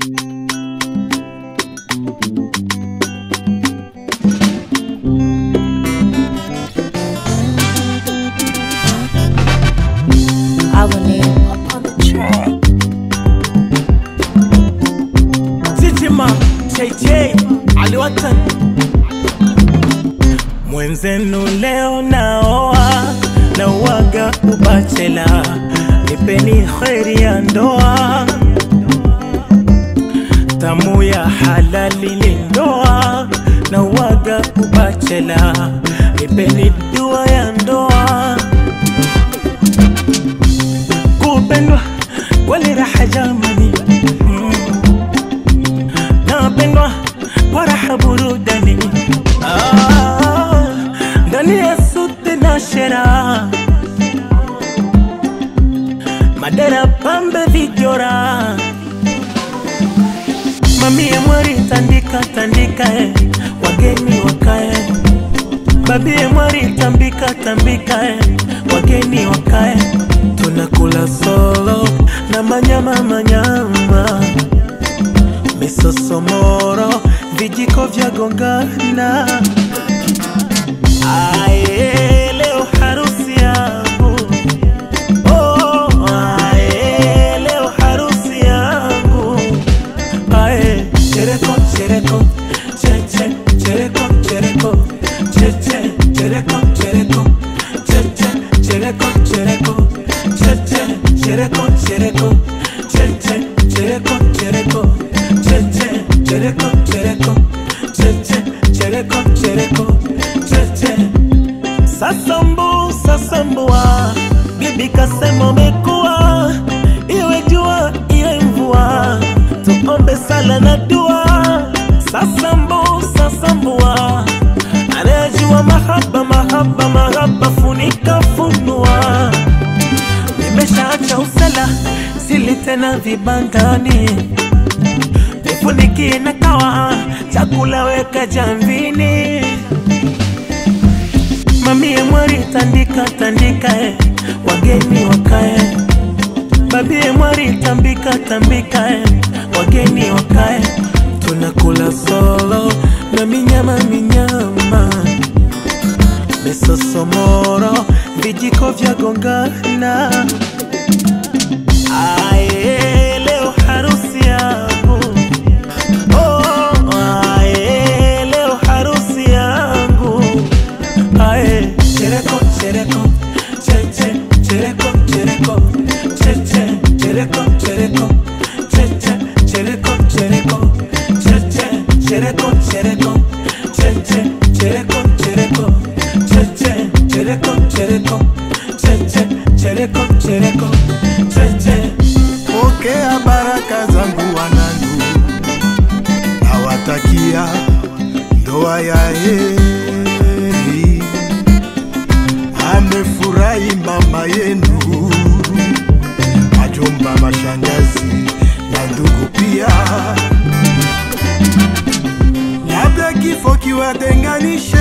Our name up on the track. Chichima JJ aliwatan mwenzenu leo naoa na uwaga ubachela, nipeni kheri ya ndoa tamu ya halali ni ndoa na uwaga ubachela, nipeni dua ya ndoa kupendwa kweli raha jamani mm. napendwa kwa raha burudani Ah, ndani ya suti na shera madera pambe vijora mamie mwari tandika tandika eh. wageni wakae babie mwari tambika tambika eh. wageni wakae tunakula solo na manyama manyama misosomoro vijiko vya gongana aye leo harusi yangu oh, aye leo harusi yangu aye chereko chereko cheche chereko chereko cheche chereko chereko cheche chereko chereko cheche chereko chereko cheche chereko chereko cheche chereko chereko cheche chereko chereko cheche sasambu sasambua bibi kasema umekuwa iwe jua iwe mvua tuombe sala na dua sasambu sasambua anayejua mahaba mahaba mahaba funika funua nimeshaacha usela sili tena vibandani nifunikie na kawa chakula weka jamvini mamie mwari tandika tandika eh. wageni wakae babie mwari tambika tambika eh. wageni wakae tunakula solo na minyama minyama misosomoro vijiko vya gongana aye leo harusi yangu oh, aye leo harusi yangu aye chereko chereko cheche chereko chereko cheche chereko chereko cheche chereko chereko cheche chereko chereko cheche chereko chereko cheche chereko chereko cheche chereko chereko cheche Pokea baraka zangu wanangu, nawatakia ndoa ya heri. Amefurahi mama yenu, majomba, mashangazi na ndugu pia, labda kifo kiwatenganishe,